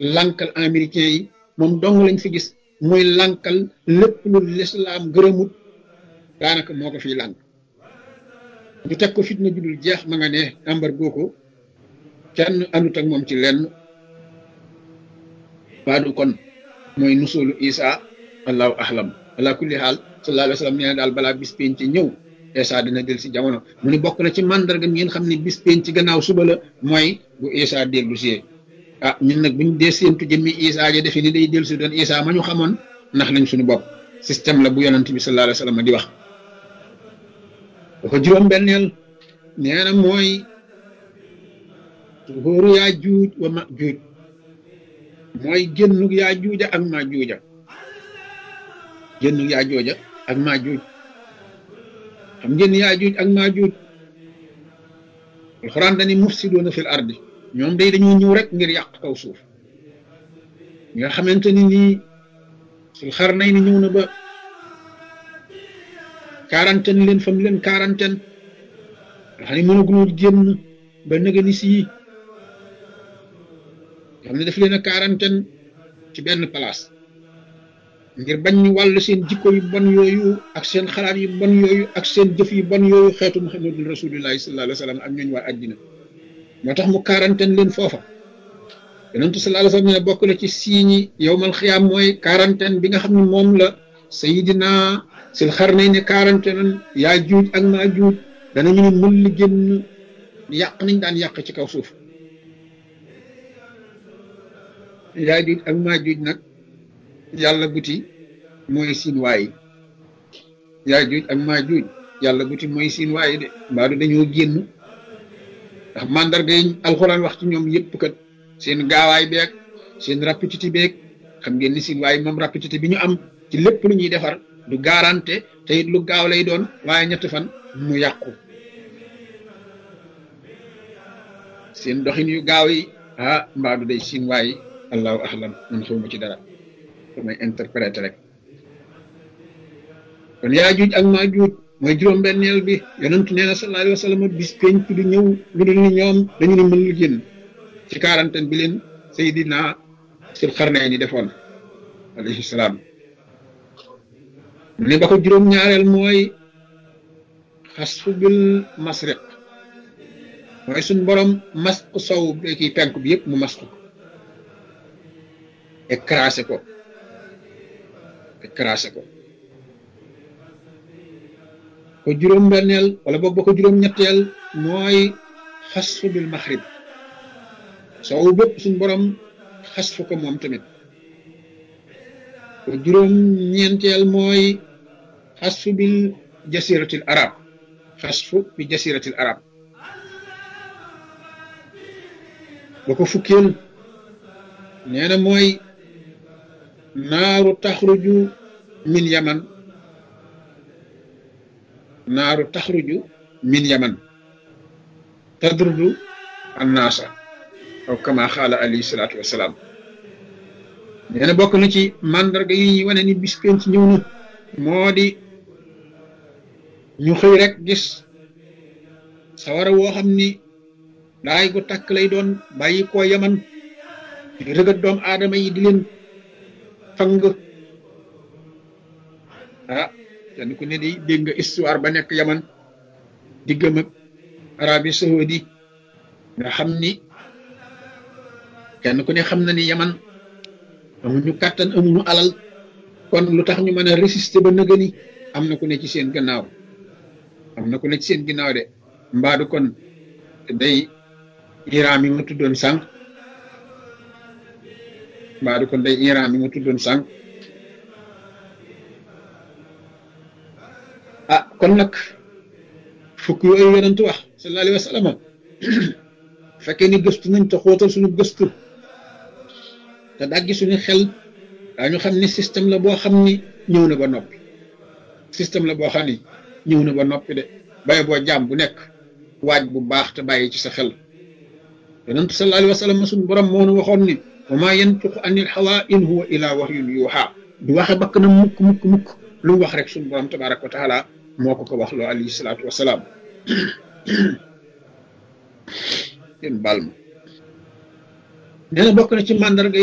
lankal américain yi moom dong lañ fi gis muy lankal lépp lu lislaam gërëmut daanaka moo ko fiy lànk ñu teg ko fitna judul jeex ma nga ne embargo ko kenn àndut ak moom ci lenn baadu kon mooy nusulu isa allahu ahlam ala kulli xaal sallallahu alayhi wa sallam nee na daal balaa bis penc ci ñëw isa dina del si jamono mu ni bokk na ci mandarga ngeen xam ne bis penc ci gannaaw suba la mooy bu isa dellu si ah ñun nag buñ dee séentu jëmmi isa ja defe ni day dellu si doon isa ma ñu xamoon ndax lañ suñu bopp système la bu yonent bi sallallahu alayhi wa sallam di wax dafa juróom benneel nee na mooy tuhóoru yaa juuj wa ma juuj mooy génnug yaa juuja ak maa juuja génnug yaa jooja ak maa juuj xam ngeen yaa juuj ak maa juuj alxuraan dani mufsidoona fil ardi ñoom day dañoo ñëw rek ngir yàq kaw suuf nga xamante ni nii sul xar nay ni ñëw na ba quarantaine leen fam leen quarantaine nga xam ne mënaguloo génn ba nëga ni sii xam ne daf leen a quarantaine ci benn place ngir bañ ñu wàll seen jikko yu bon yooyu ak seen xalaat yu bon yooyu ak seen jëf yu bon yooyu xeetu muhammadul rasulillahi sallallahu alayhi wa sallam ak ñooñu waa àddina moo tax mu quarantaine leen foofa yonentu sallallahu alayhi wa sallam ne bokk na ci siiñi yowmal xiyaam mooy quarantaine bi nga xam ne moom la sayidina sil xar nañ ne quarantaine yaa juuj ak maa juuj danañu ne mën li génn yàq nañ daan yàq ci kaw suuf yaa juuj ak maa juuj nag yàlla buti mooy siin waayi yaa juuj ak maa juuj yàlla buti mooy siin waayi de mbaadu dañoo génn ndax mandarga yi alxuraan wax ci ñoom yëpp kat seen gaawaay beeg seen rapidité beeg xam ngeen ni siin waayi moom rapidité bi ñu am ci lépp lu ñuy defar du garanté te it lu gaaw lay doon waaye ñetti fan mu yàqu seen doxin yu gaaw yi ah mbaadu day siin waayi allahu ahlam man xawma ci dara damay interpréter rek kon yaa juuj ak maa juuj mooy juróom-benneel bi yonentu nee na sallallahu alayhi wa sallam bis penc du ñëw lu dul ni ñoom dañu ne mën lu génn ci quarantaine bi leen Seydina sil xarnay ni defoon alayhi salaam ne ba ko juróom-ñaareel mooy xasfu bil masriq mooy suñ borom masq sow bi kii penk bi yëpp mu masq ko écrasé ko écrasé ko ko juróom-benneel wala boog ba ko juróom-ñetteel mooy xasfu bil maxrib sow bépp suñ borom xasfu ko moom tamit ko juróom-ñeenteel mooy xasfu bil jasiratil arab xasfu bi jasiratil arab ba ko fukkeel nee na mooy naaru taxruju min yaman naaru taxruju min yaman tadrudu annaasa aw kama xaala alayhi salaatu wasalaam nee na bokk na ci mandarga yi ñuy wane ni bis penc ñëw na moo di ñu xëy rek gis sawara woo xam ni daay gu takk lay doon bàyyi koo yaman rëgat doom aadama yi di leen fang ah kenn ku ne di dégg nga histoire ba nekk yaman diggam ak Arabie Saoudi nga xam ni kenn ku ne xam na ni yaman amuñu kàttan amuñu alal kon lu tax ñu mën a résister ba nëgëni am na ku ne ci seen gannaaw am na ku ne ci seen gannaaw de mbaadu kon day Iran mi ma tuddoon sànq mbaadu kon day Iran mi ma tuddoon sànq ah kon nag fukk yooyu yonent wax sallallahu alayhi wa sallam fekkee ni gëstu nañ te xóotal suñu gëstu te daggi suñu xel daañu xam ni système la boo xam ni ñëw na ba noppi système la boo xam ni ñëw na ba noppi de baye boo jaam bu nekk waaj bu baax te bàyyi ci sa xel yonent sallallahu alayhi wa sallam suñu borom moo nu waxoon ni wa maa yantiqu anil hawa in huwa illa wahyun yuuhaa du waxe bakk na mukk mukk mukk lu mu wax rek suñu borom tabaraka wa taala moo ko ko wax loo alayhi salaatu wasalaam yéen baal ma nee na bokk na ci màndarga